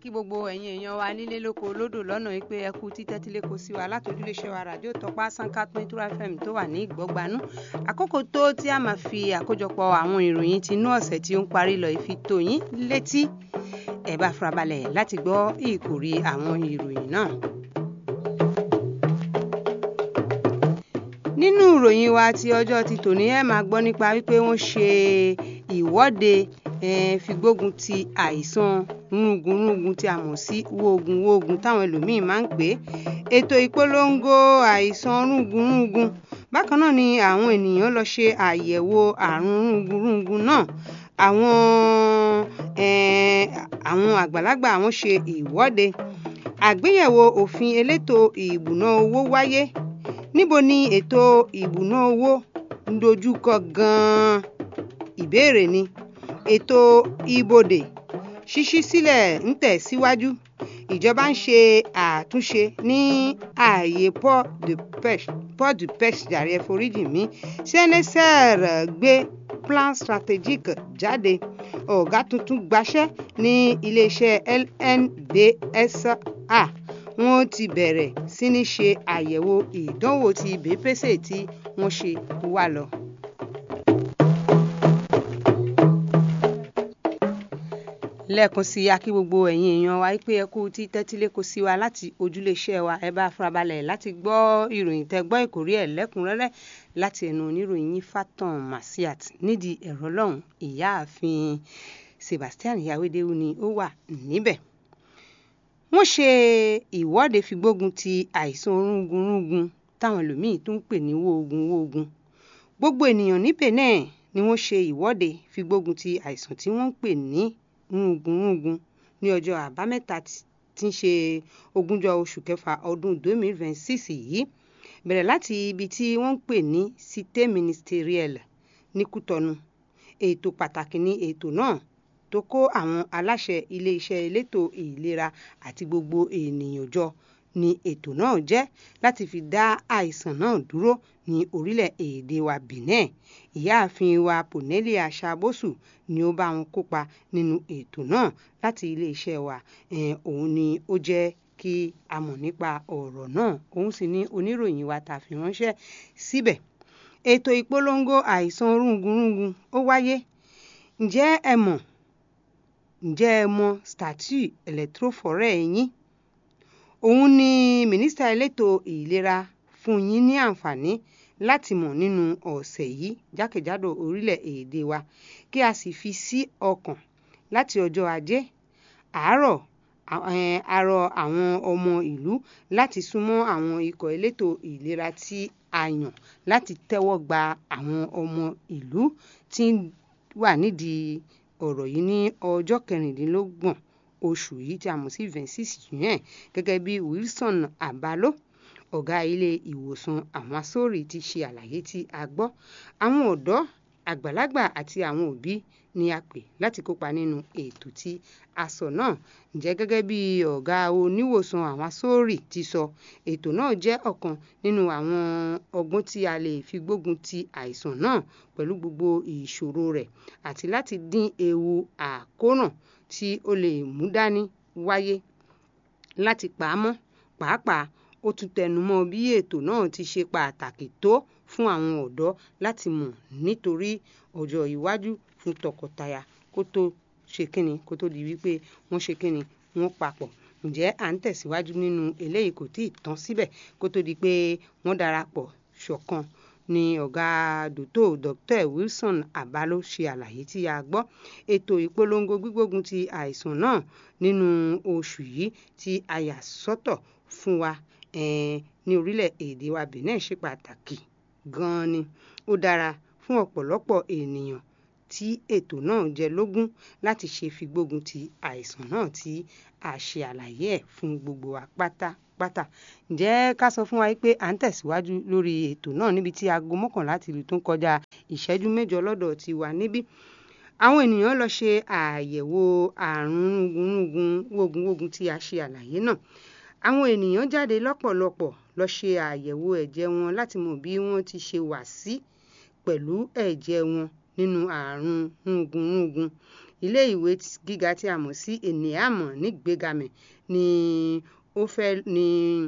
kí gbogbo ẹ̀yin èèyàn wa nílé lóko lódò lọ́nà yìí pé ẹ kú títẹ́tílé kò sí wa látòjúléṣẹ́ wa ràdíò tọpá sanka twenty fm tó wà ní ìgbọ́gbanú àkókò tó tí a máa fi àkójọpọ̀ àwọn ìròyìn tinú ọ̀sẹ̀ tí ó ń parí lọ ìfi tó yín létí ẹ bá farabalẹ̀ láti gbọ́ ìkòrí àwọn ìròyìn náà. nínú ìròyìn wa ti ọjọ́ ti tòní ẹ máa gbọ́ nípa wípé wọ́n ṣe ìwọ́de fi gbógun ti àìsàn rúngunrúngun tí a mọ̀ sí wóogun wóogun táwọn ẹlòmíín máa ń pè é ètò ìpolongo àìsàn rúngunrúngun bákan náà ni àwọn ènìyàn lọ ṣe àyẹ̀wò àrùn rúngunrúngun náà àwọn àwọn àgbàlagbà àwọn ṣe ìwọ́de àgbéyẹ̀wò òfin elétò ìbùná owó wáyé níbo ni ètò ìbùná owó ń dojúkọ gan-an ìbéèrè ni ètò ibodè ṣíṣí sílẹ̀ ń tẹ̀ síwájú ìjọba ń ṣe àtúnṣe ní ààyè port de pêche port de pêche jàre ẹ foríjì mí cnsr gbé plan stratégique jáde ọ̀gá tuntun gbaṣẹ́ ní iléeṣẹ́ lnbsa wọ́n ti bẹ̀rẹ̀ sí ní ṣe àyẹ̀wò ìdánwò ti bèpèsè tí wọ́n ṣe wá lọ. lẹ́ẹ̀kan sí akí gbogbo ẹ̀yin èèyàn wa pé ẹ kú tí tẹ́tílé kò sí wa láti ojúléeṣẹ́ wa ẹ bá farabalẹ̀ láti gbọ́ ìròyìn tẹ́ gbọ́ ìkórí ẹ̀ lẹ́kùnrẹ́rẹ́ láti ẹnu oníròyìn Fatan Masiat nídìí ẹ̀rọ lọ́hùn ìyáàfin Sebastian Yawédéwú ni ó wà níbẹ̀ wọ́n ṣe ìwọ́de fi gbógun ti àìsàn orúngunrúngun táwọn ẹlòmíín tún ń pè ní wóogun wóogun gbogbo ènìyàn ní Benin ni wọ́n ṣe ìwọ́de fi gbógun ti àìsàn tí wọ́n ń pè ní rúngunrúngun ní ọjọ́ àbámẹ́ta tí ń ṣe ogúnjọ́ oṣù kẹfà ọdún 2026 yìí bẹ̀rẹ̀ láti ibi tí wọ́n ń pè ní cité ministérielle ní Kútọ́nù ètò pàtàkì ní ètò náà tó kó àwọn aláṣẹ iléeṣẹ́ elétò ìlera àti gbogbo ènìyàn jọ ni ètò náà jẹ́ láti fi dá àìsàn náà dúró ní orílẹ̀-èdè wa Benin ìyáàfin wa Ponelia Sabosu ni ó bá wọn kópa nínú ètò náà láti iléeṣẹ́ wa òun ni ó jẹ́ kí a mọ̀ nípa ọ̀rọ̀ náà òun sì ni oníròyìn wa tá a fi ránṣẹ́ síbẹ̀ ètò ìpolongo àìsàn rúngunrúngun ó wáyé ǹjẹ́ ẹ mọ̀ ǹjẹ́ ẹ mọ̀ statue electrophore yín òun ni mínísítà elétò ìlera fún yín ní àǹfààní láti mọ̀ nínú ọ̀sẹ̀ yìí jákèjádò orílẹ̀-èdè wa kí a sì fi sí ọkàn láti ọjọ́ ajé àárọ̀ àrọ̀ àwọn ọmọ ìlú láti súnmọ́ àwọn ikọ̀ elétò ìlera tí a yàn láti tẹ́wọ́ gba àwọn ọmọ ìlú tí wà nídìí ọ̀rọ̀ yìí ní ọjọ́ kẹrìndínlọ́gbọ̀n oṣù yìí tí a mọ̀ sí vingt-six juin gẹ́gẹ́ bí Wilson Abalo ọ̀gá ilé ìwòsàn àwọn asóòrì ti ṣe àlàyé tí a gbọ́ àwọn ọ̀dọ́ àgbàlagbà àti àwọn òbí ni a pè láti kópa nínú ètò tí a sọ náà ǹjẹ́ gẹ́gẹ́ bí ọ̀gá oníwòsàn àwọn asóòrì ti sọ ètò náà jẹ́ ọ̀kan nínú àwọn ọgbọ́n tí a lè fi gbógun ti àìsàn náà pẹ̀lú gbogbo ìṣòro rẹ̀ àti láti dín ewu àkóràn tí ó lè mú dání wáyé láti pa á mọ́ pàápàá ó tún tẹnumọ́ bí ètò náà ti ṣe pàtàkì tó fún àwọn ọ̀dọ́ láti mọ̀ nítorí ọjọ́ iwájú fún tọkọtaya kó tó ṣe kíni kó tó di wípé wọ́n ṣe kíni wọ́n papọ̀ ǹjẹ́ à ń tẹ̀síwájú nínú eléyìí kò tíì tán síbẹ̀ kó tó di pé wọ́n darapọ̀ ṣọ̀kan ni ọ̀gá dòtò dr wilson abalo ṣe àlàyé tí a gbọ́ ètò ìpolongo gbígbógun ti àìsàn náà nínú oṣù yìí tí a yà sọ́tọ̀ fún wa ní orílẹ̀-èdè wa benin ṣe pàtàkì gan-an ni ó dára fún ọ̀pọ̀lọpọ̀ ènìyàn tí ètò náà jẹ lógún láti ṣe fi gbógun ti àìsàn náà tí a ṣe àlàyé ẹ̀ fún gbogbo wa pátápátá ǹjẹ́ ká sọ fún wa pé à ń tẹ̀síwájú lórí ètò náà níbi tí aago mọ́kànlá ti lù tó ń kọjá ìṣẹ́jú mẹ́jọ lọ́dọ̀ ti wà níbí àwọn ènìyàn lọ ṣe àyẹ̀wò àrùn rúngunrúngun wógunwógun tí a ṣe àlàyé náà àwọn ènìyàn jáde lọ́pọ̀lọpọ̀ lọ ṣe àyẹ̀wò ẹ̀jẹ̀ wọn láti mọ̀ bí wọ́n ti ṣe wà sí pẹ̀lú ẹ̀jẹ̀ wọn nínú àrùn rúngunrúngun ilé ìwé gíga tí a mọ̀ sí ènìàmọ̀ ní gbégamẹ̀ ni ó fẹ́ ní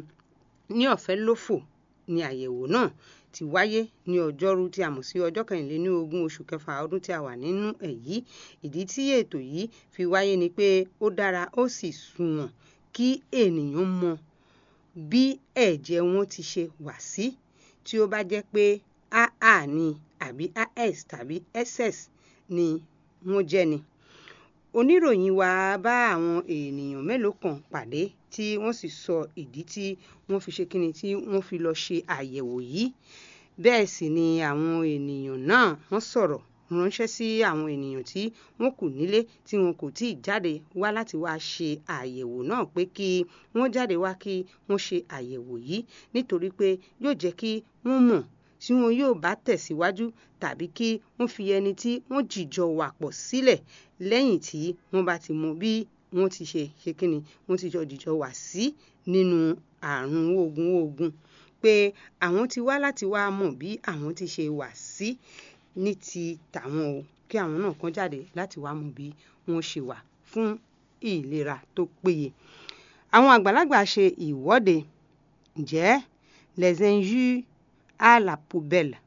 ní ọ̀fẹ́ lófò ni àyẹ̀wò náà ti wáyé ní ọjọ́rú tí a mọ̀ sí ọjọ́ kẹrìnléní ogún oṣù kẹfà ọdún tí a wà nínú ẹ̀ yìí ìdí tí ètò yìí fi wáyé ni pé ó dára ó sì sunwọ̀n kí ènìyàn mọ bí ẹ̀jẹ̀ wọn ti ṣe wà sí tí ó bá jẹ́ pé aa ni àbí as tàbí ss ni wọ́n jẹ́ ni oníròyìn wa bá àwọn ènìyàn mélòó kan pàdé tí wọ́n sì sọ ìdí tí wọ́n fi ṣe kíni tí wọ́n fi lọ ṣe àyẹ̀wò yìí bẹ́ẹ̀ sì ni àwọn ènìyàn náà wọ́n sọ̀rọ̀ ránṣẹ́ sí àwọn ènìyàn tí wọ́n kù nílé tí wọn kò tíì jáde wá láti wá ṣe àyẹ̀wò náà pé kí wọ́n jáde wá kí wọ́n ṣe àyẹ̀wò yìí nítorí pé yóò jẹ́ kí wọ́n mọ̀ tí wọn yóò bá tẹ̀síwájú tàbí kí wọ́n fi ẹni tí wọ́n jìjọ wà pọ̀ sílẹ̀ lẹ́yìn tí wọ́n bá ti mọ bí wọ́n ti ṣe ṣe kíni wọ́n ti jọ jìjọ wà sí nínú àrùn ogun ogun pé àwọn ti wá láti wá mọ̀ bí àwọn ti ṣe wà sí ní ti tàwọn o kí àwọn náà kàn jáde láti wá mọ̀ bí wọ́n ṣe wà fún ìlera tó péye àwọn àgbàlagbà ṣe ìwọ́de ǹjẹ́ les injures à la poubelle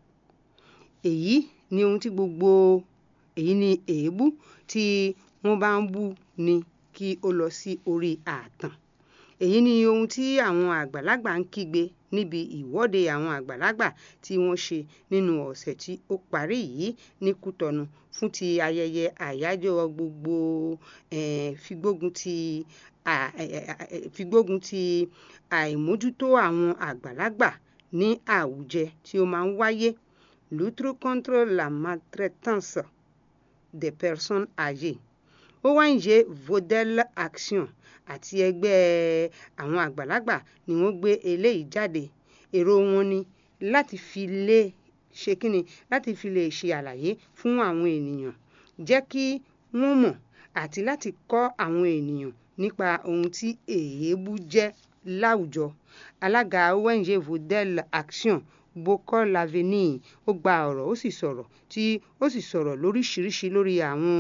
èyí ni ohun tí gbogbo èyí ni èébú tí wọ́n bá ń bú ni kí ó lọ sí orí ààtàn èyí ni ohun tí àwọn àgbàlagbà ń kígbe níbi ìwọ́de àwọn àgbàlagbà tí wọ́n ṣe nínú ọ̀sẹ̀ tí ó parí yìí ní kútọnu fún ti ayẹyẹ àyájọ́ gbogbo eh, figbógun ti à- eh, eh, figbógun ti àìmójútó àwọn àgbàlagbà ní àwùjẹ tí ó máa ń wáyé lutte contre la maltraitance des personnes âgées ong vodel action àti ẹgbẹ́ àwọn àgbàlagbà ni wọ́n gbé eléyìí jáde èrò wọn ni láti fi lè ṣe kíni láti fi lè ṣe àlàyé fún àwọn ènìyàn jẹ́ kí wọ́n mọ̀ àti láti kọ́ àwọn ènìyàn nípa ohun tí èébú jẹ́ láwùjọ alága ong vodel action bokor lavenir ó gba ọ̀rọ̀ ó sì sọ̀rọ̀ tí ó sì sọ̀rọ̀ lóríṣiríṣi lórí àwọn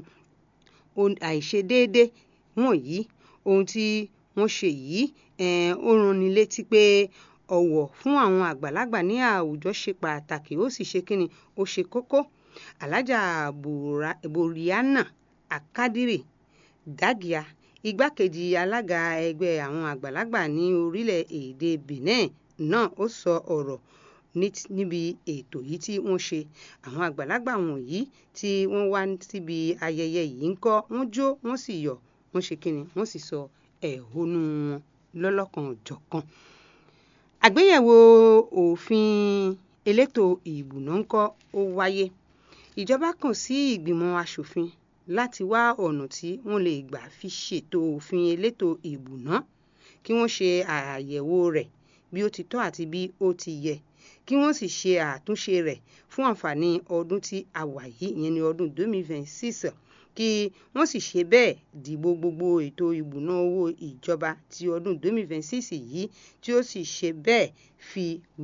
ohun àìṣedéédé wọ̀nyí ohun tí wọ́n ṣe yìí eh, ó ranni létí pé ọ̀wọ̀ fún àwọn àgbàlagbà ní àwùjọ ṣe pàtàkì ó sì ṣe kíni ó ṣe kókó alájà Bora- boriana akadiri dagia igbákejì alága ẹgbẹ́ àwọn àgbàlagbà ní orílẹ̀-èdè benin náà ó sọ ọ̀rọ̀ ní- níbi ètò yìí tí wọ́n ṣe àwọn àgbàlagbà wọ̀nyí tí wọ́n wá síbi ayẹyẹ yìí ń kọ́ wọ́n jó wọ́n sì yọ̀ wọ́n ṣe kíni wọ́n sì sọ ẹ̀hónú wọn lọ́lọ́kan-ò-jọ̀kan àgbéyẹ̀wò òfin elétò ìbùná ńkọ́ ó wáyé ìjọba kàn sí ìgbìmọ̀ asòfin láti wá ọ̀nà tí wọ́n lè gbà fi ṣètò òfin elétò ìbùná kí wọ́n ṣe àyẹ̀wò rẹ̀ bí ó ti tọ́ àti bí ó ti yẹ kí wọ́n sì ṣe àtúnṣe rẹ̀ fún àǹfààní ọdún tí a wà yìí ìyẹn ní ọdún 2026 kí wọ́n sì ṣe bẹ́ẹ̀ dìbò gbogbo ètò ìbùná owó ìjọba ti ọdún 2026 yìí tí ó sì ṣe bẹ́ẹ̀ fi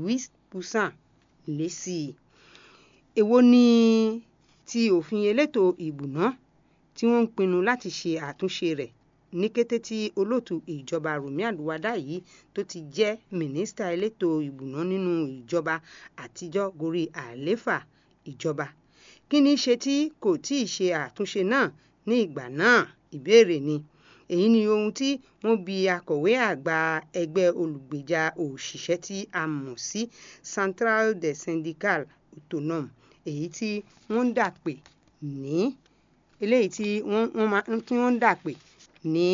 8% lé sí i èwo ni ti òfin elétò ìbùná tí wọ́n ń pinnu láti ṣe àtúnṣe rẹ̀ ní kété tí olóòtú ìjọba Rùmí Àlùwádà yìí tó ti jẹ́ mínísítà elétò ìbùná nínú ìjọba àtijọ́ gorí àlééfà ìjọba kí ní ṣe tí kò tí ì ṣe àtúnṣe náà ní ìgbà náà ìbéèrè ni èyí ni ohun tí wọ́n bi akọ̀wé àgbà ẹgbẹ́ olùgbèjà òṣìṣẹ́ tí a mọ̀ sí Central des Syndicats Autonomes èyí tí wọ́n ń dà pè ní eléyìí tí wọ́n wọ́n máa tí wọ́n ń dà pè ní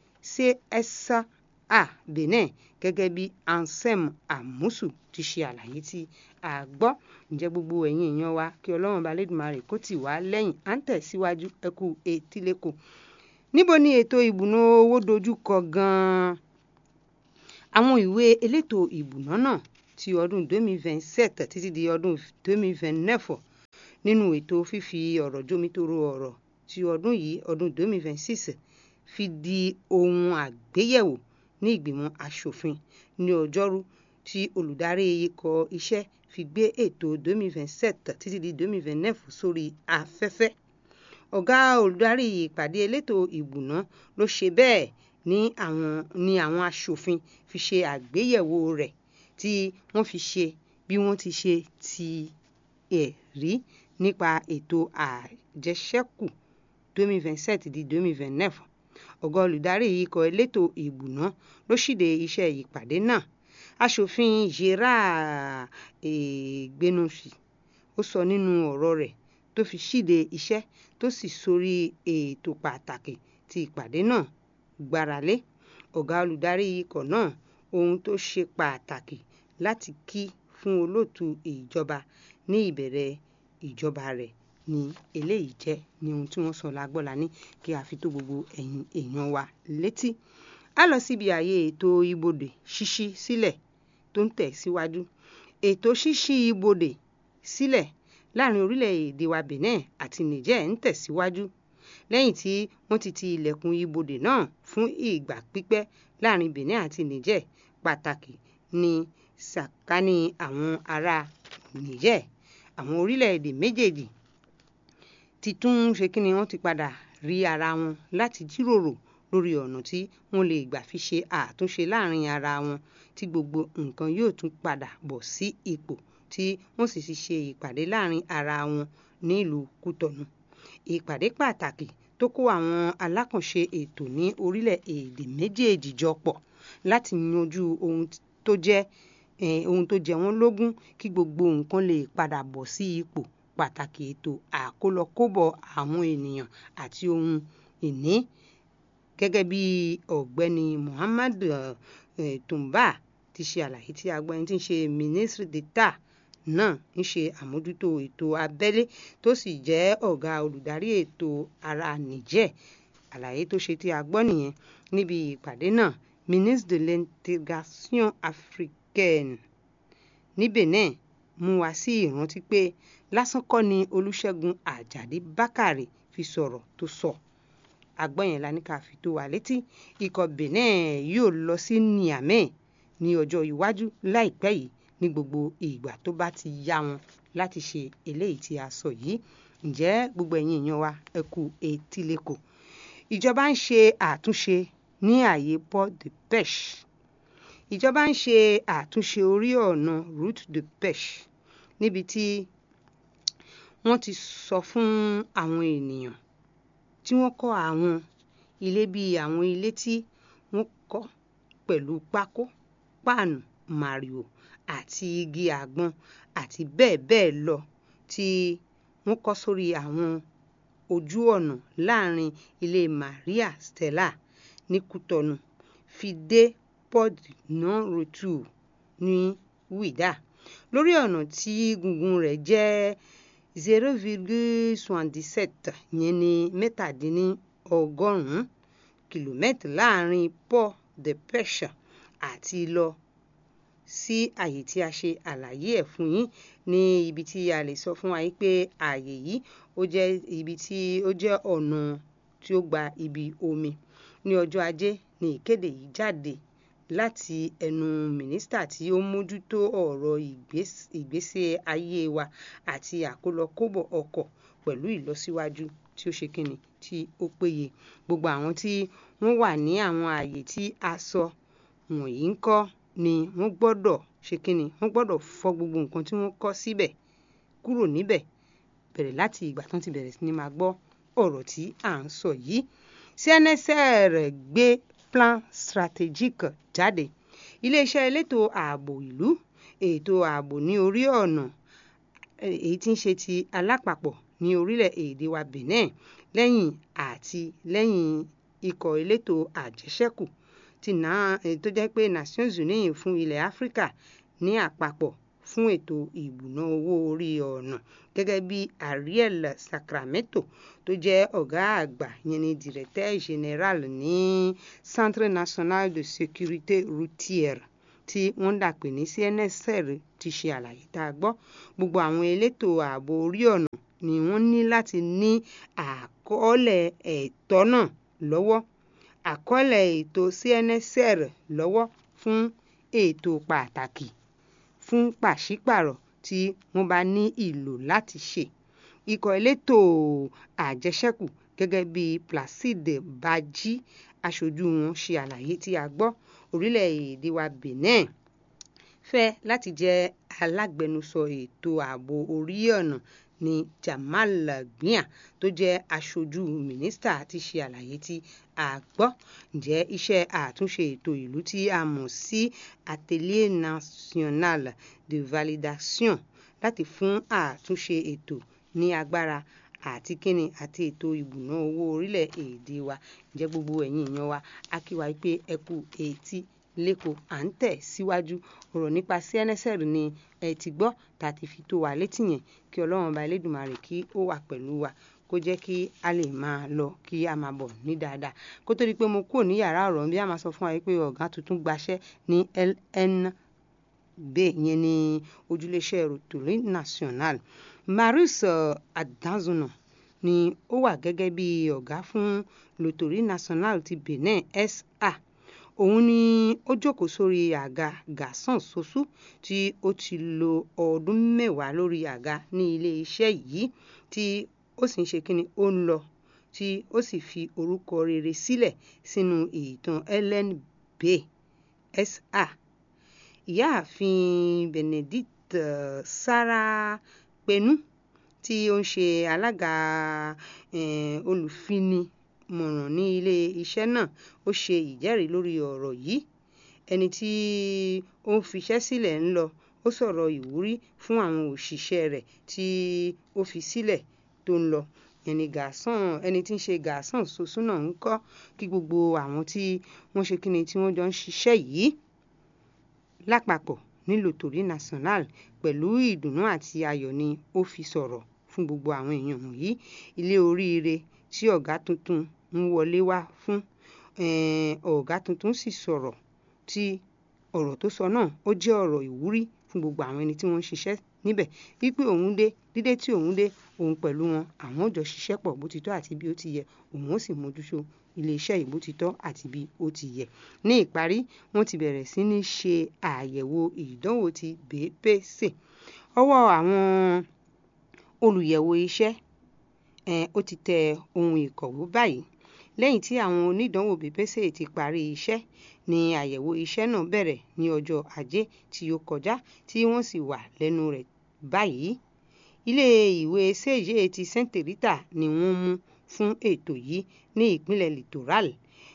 CSA Benin gẹ́gẹ́ bí Ansem Amusu ti ṣe àlàyé tí a gbọ́ ǹjẹ́ gbogbo ẹ̀yin èèyàn wa kí Ọlọ́run bá Lédùmarè kó tì wá lẹ́yìn à ń tẹ̀síwájú ẹ kú etíléko níbo ni ètò ìbùná owó dojú kọ gan-an àwọn ìwé elétò ìbùná náà ti ọdún 2027 títí di ọdún 2029 nínú ètò fífi ọ̀rọ̀ jómitoro ọ̀rọ̀ ti ọdún yìí ọdún 2026 fi di ohun àgbéyẹ̀wò ní ìgbìmọ̀ asòfin ní ọjọ́rú tí olùdarí ikọ̀ iṣẹ́ fi gbé ètò 2027 títí di 2029 sórí afẹ́fẹ́ ọ̀gá olùdarí ìpàdé elétò ìbùná ló ṣe bẹ́ẹ̀ ní àwọn ní àwọn aṣòfin fi ṣe àgbéyẹ̀wò rẹ̀ tí wọ́n fi ṣe bí wọ́n ti ṣe ti ẹ̀ rí nípa ètò àjẹṣẹ́kù 2027 di 2029 ọ̀gá olùdarí ikọ̀ elétò ìbùná ló ṣíde iṣẹ́ ìpàdé náà aṣòfin gerard egbenusi ó sọ nínú ọ̀rọ̀ rẹ̀ tó fi ṣíde iṣẹ́ tó sì sórí ètò pàtàkì tí ìpàdé náà gbáralé ọ̀gá olùdarí ikọ̀ náà ohun tó ṣe pàtàkì láti kí fún olóòtú ìjọba ní ìbẹ̀rẹ̀ ìjọba rẹ̀ ni eléyìí jẹ́ ní ohun tí wọ́n sọ lágbọ́la ní kí a fi tó gbogbo ẹ̀yin èèyàn wa létí a lọ síbi ààyè ètò ibodè ṣíṣí sílẹ̀ tó ń tẹ̀ síwájú ètò ṣíṣí ibodè sílẹ̀ láàrin orílẹ̀-èdè wa Benin àti Niger ń tẹ̀síwájú lẹ́yìn tí wọ́n ti ti ilẹ̀kùn ibodè náà fún ìgbà pípẹ́ láàrin Benin àti Niger pàtàkì ní sàkání àwọn ará Niger àwọn orílẹ̀-èdè méjèèjì ti tún ṣe kí ni wọ́n ti padà rí ara wọn láti jíròrò lórí ọ̀nà tí wọ́n lè gbà fi ṣe àtúnṣe láàrin ara wọn tí gbogbo nǹkan yóò tún padà bọ̀ sí ipò tí wọ́n sì ti ṣe ìpàdé láàrin ara wọn nílùú Kútọ̀nù ìpàdé pàtàkì tó kó àwọn alákànṣe ètò ní orílẹ̀-èdè méjèèjì jọ pọ̀ láti yanjú ohun tó jẹ́ ohun tó jẹ wọ́n lógún kí gbogbo nǹkan lè padà bọ̀ sí ipò pàtàkì ètò àkólọkóbọ̀ àwọn ènìyàn àti ohun ìní gẹ́gẹ́ bí ọ̀gbẹ́ni Muhammad Tumba ti ṣe àlàyé tí a gbọ́ ẹni tí ń ṣe ministre d'État náà ń ṣe àmójútó ètò abẹ́lé tó sì jẹ́ ọ̀gá olùdarí ètò ara Niger àlàyé tó ṣe tí a gbọ́ nìyẹn níbi ìpàdé náà ministre de l'intégration africaine ní Benin mú wá sí ìrántí pé lásán kọ́ ni Olúṣẹ́gun Àjàdí Bákàrè fi sọ̀rọ̀ tó sọ agbọ́yẹn la ní ká fi tó wa létí ikọ̀ Benin yóò lọ sí Niamey ní ọjọ́ iwájú láìpẹ́ yìí ní gbogbo ìgbà tó bá ti yá wọn láti ṣe eléyìí tí a sọ yìí ǹjẹ́ gbogbo ẹ̀yin èèyàn wa ẹ kú etí lẹ́kọ̀ọ́ ìjọba ń ṣe àtúnṣe ní ààyè port de pêche ìjọba ń ṣe àtúnṣe orí ọ̀nà route de pêche níbi tí wọ́n ti sọ fún àwọn ènìyàn tí wọ́n kọ́ àwọn ilé bíi àwọn ilé tí wọ́n kọ́ pẹ̀lú pákó páànù màrìwò àti igi àgbọn àti bẹ́ẹ̀ bẹ́ẹ̀ lọ tí wọ́n kọ́ sórí àwọn ojú ọ̀nà láàrin ilé Maria Stella ní Kútọ̀nù fi dé port non retour ní Wida lórí ọ̀nà tí gungun rẹ̀ jẹ́ zero virgule soixante-dix-sept yẹn ní mẹ́tàdínlọ́gọ́rùn-ún kìlómítà láàrin port de pêche àti lọ sí àyè tí a ṣe àlàyé ẹ̀ fún yín ní ibi tí a lè sọ fún wa yìí pé àyè yìí ó jẹ́ ibi tí ó jẹ́ ọ̀nà tí ó gba ibi omi ní ọjọ́ ajé ní ìkéde yìí jáde láti ẹnu mínísítà tí ó mójútó ọ̀rọ̀ ìgbésí ayé wa àti àkólọkóbọ̀ ọkọ̀ pẹ̀lú ìlọsíwájú tí ó ṣe kíni tí ó péye gbogbo àwọn tí wọ́n wà ní àwọn àyè tí a sọ wọ̀nyí ń kọ́ ni wọ́n gbọ́dọ̀ ṣe kíni wọ́n gbọ́dọ̀ fọ gbogbo nǹkan tí wọ́n kọ́ síbẹ̀ kúrò níbẹ̀ bẹ̀rẹ̀ láti ìgbà tán ti bẹ̀rẹ̀ sí ni máa gbọ́ ọ̀rọ̀ tí à ń sọ yìí CNSR gbé plan stratégique jáde iléeṣẹ́ elétò ààbò ìlú ètò ààbò ní orí ọ̀nà èyí tí ń ṣe ti alápapọ̀ ní orílẹ̀-èdè wa Benin lẹ́yìn àti lẹ́yìn ikọ̀ elétò àjẹṣẹ́kù tí náà tó jẹ́ pé Nations Unies fún ilẹ̀ Áfíríkà ní àpapọ̀ fún ètò ìbùná owó orí ọ̀nà gẹ́gẹ́ bí Ariel Sacramento tó jẹ́ ọ̀gá àgbà yẹn ni directeur général ní Centre National de Sécurité Routière tí wọ́n dà pé ní CNSR ti ṣe àlàyé tá a gbọ́ gbogbo àwọn elétò ààbò orí ọ̀nà ni wọ́n ní láti ní àkọọ́lẹ̀ ẹ̀tọ́ náà lọ́wọ́ àkọọ́lẹ̀ ètò CNSR lọ́wọ́ fún ètò pàtàkì fún pàṣípàrọ̀ tí wọ́n bá ní ìlò láti ṣe ikọ̀ elétò àjẹṣẹ́kù gẹ́gẹ́ bí Placide Bají aṣojú wọn ṣe àlàyé tí a gbọ́ orílẹ̀-èdè wa Benin fẹ́ láti jẹ́ alágbẹnusọ ètò ààbò orí ọ̀nà ní Jamal Gbia tó jẹ́ aṣojú mínísítà ti ṣe àlàyé tí a gbọ́ ǹjẹ́ iṣẹ́ àtúnṣe ètò ìlú tí a mọ̀ sí Atelier National de Validation láti fún àtúnṣe ètò ní agbára àti kíni àti ètò ìbùná owó orílẹ̀-èdè wa ǹjẹ́ gbogbo ẹ̀yin èèyàn wa a kí wa pé ẹ kú etí lẹ́kọ̀ọ́ à ń tẹ̀ síwájú ọ̀rọ̀ nípa CNSL ni ẹ ti gbọ́ tá a ti fi tó wa létí yẹn kí ọlọ́run ọba elédùnmarè kí ó wà pẹ̀lú wa kó jẹ́ kí a lè máa lọ kí a máa bọ̀ ní dáadáa kó tó di pé mo kúrò ní yàrá ọ̀rọ̀ bí a máa sọ fún wa pé ọ̀gá tuntun gbaṣẹ́ ní LNB yẹn ní ojúléeṣẹ́ rotary national Marius Adanzuna ni ó wà gẹ́gẹ́ bí ọ̀gá fún rotary national ti Benin SA òun ni ó jókòó sórí àga Gaston Sosu tí ó ti lo ọdún mẹ́wàá lórí àga ní ilé iṣẹ́ yìí tí ó sì ń ṣe kíni ó ń lọ tí ó sì fi orúkọ rere sílẹ̀ sínú ìtàn LNB SA ìyáàfin Benedict uh, Sarah Penu tí ó ń ṣe alága eh, olùfinimọ̀ràn ní ilé iṣẹ́ náà ó ṣe ìjẹ́rìí lórí ọ̀rọ̀ yìí ẹni tí ó ń fiṣẹ́ sílẹ̀ ń lọ ó sọ̀rọ̀ ìwúrí fún àwọn òṣìṣẹ́ rẹ̀ tí ó fi sílẹ̀ tó ń lọ ẹni gàásán ẹni tí ń ṣe gàásán soso náà ń kọ́ kí gbogbo àwọn tí wọ́n ṣe kíni tí wọ́n jọ ń ṣiṣẹ́ yìí lápapọ̀ nílò torí national pẹ̀lú ìdùnnú àti ayọ̀ ni ó fi sọ̀rọ̀ fún gbogbo àwọn èèyàn wọ̀nyí ilé oríire tí ọ̀gá tuntun ń wọlé wá fún ọ̀gá tuntun sì sọ̀rọ̀ tí ọ̀rọ̀ tó sọ náà ó jẹ́ ọ̀rọ̀ ìwúrí fún gbogbo àwọn ẹni tí wọ́n ń ṣiṣẹ́ níbẹ̀ wípé òun dé dídé tí òun dé òun pẹ̀lú wọn àwọn ò jọ ṣiṣẹ́ pọ̀ bó ti tọ́ àti bí ó ti yẹ òun ó sì mójútó iléeṣẹ́ yìí bó ti tọ́ àti bí ó ti yẹ ní ìparí wọ́n ti bẹ̀rẹ̀ sí ní ṣe àyẹ̀wò ìdánwò ti BPC ọwọ́ àwọn olùyẹ̀wò iṣẹ́ ó ti tẹ ohun ìkọ̀wé báyìí lẹ́yìn tí àwọn onídàánwò BPC ti parí iṣẹ́ ni àyẹ̀wò iṣẹ́ náà bẹ̀rẹ̀ ní ọjọ́ ajé tí ó kọjá tí wọ́n sì wà lẹ́nu rẹ̀ báyìí ilé ìwé sèye ti Saint Rita ni wọ́n mú fún ètò yìí ní ìpínlẹ̀ littoral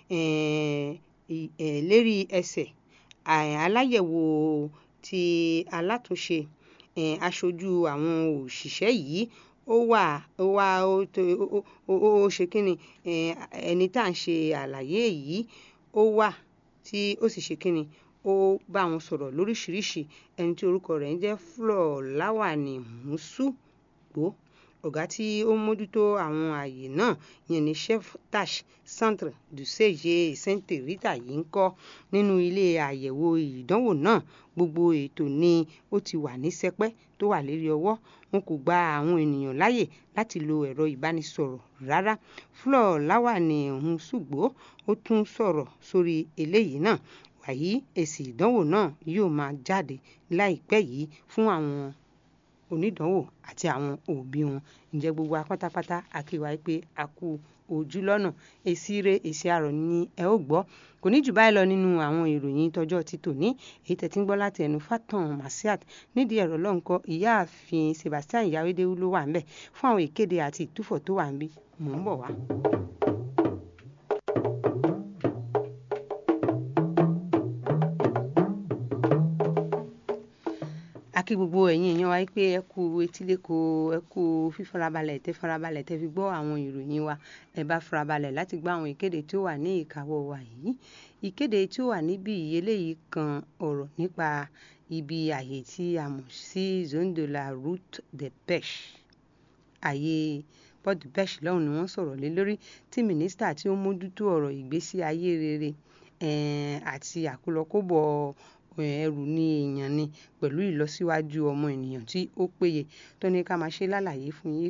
lérí ẹsẹ̀ aláyẹ̀wò ti alátúnṣe aṣojú àwọn òṣìṣẹ́ yìí ó wà ó wà ó ṣe kínni ẹni tá à ń ṣe àlàyé yìí ó wà tí ó sì ṣe kínni ó bá wọn sọ̀rọ̀ lóríṣìíríṣìí ẹni tí orúkọ rẹ̀ ń jẹ́ Flor Láwàní Mùsùgbò ọ̀gá tí ó mójútó àwọn ààyè náà yẹn ní chef tash centre du CGE Saint Rita yìí ń kọ́ nínú ilé àyẹ̀wò ìdánwò náà gbogbo ètò ni ó ti wà ní sẹpẹ́ tó wà lérí ọwọ́ wọn kò gba àwọn ènìyàn láyè láti lo ẹ̀rọ ìbánisọ̀rọ̀ rárá Flor Láwàní Mùsùgbò ó tún sọ̀rọ̀ sórí eléyìí náà wàyí èsì ìdánwò náà yóò máa jáde láìpẹ́ yìí fún àwọn onídàánwò àti àwọn òbí wọn ǹjẹ́ gbogbo apátápátá àkíwá pé a kú ojú lọ́nà èsì ire èsì àrọ̀ ni ẹ ó gbọ́ kò ní jù báyìí lọ nínú àwọn ìròyìn tọjọ́ ti tòní èyí tẹ̀ tí ń gbọ́ láti ẹnu Fatan Masiat nídìí ẹ̀rọ lọ́nkọ́ ìyáàfin Sebastian Yawédéwú ló wà ńbẹ̀ fún àwọn ìkéde àti ìtúfọ̀ tó wà ńbí mò ń bọ̀ wá. akí gbogbo ẹ̀yin èèyàn wa pé ẹ kú etíléko ẹ kú fífarabalẹ̀ tẹ́ farabalẹ̀ tẹ́ fi gbọ́ àwọn ìròyìn wa ẹ bá farabalẹ̀ láti gbọ́ àwọn ìkéde tí ó wà ní ìkáwọ́ wa yìí ìkéde tí ó wà níbí eléyìí kan ọ̀rọ̀ nípa ibi àyè tí a mọ̀ sí zone de la route de pêche àyè port de pêche lọ́hùn ni wọ́n sọ̀rọ̀ lé lórí tí mínísítà tí ó mójútó ọ̀rọ̀ ìgbésí ayé rere àti àkólọkóbọ̀ ẹrù ní èèyàn ni pẹ̀lú ìlọsíwájú ọmọ ènìyàn tí ó péye tó ní ká máa ṣe lálàyé fún yín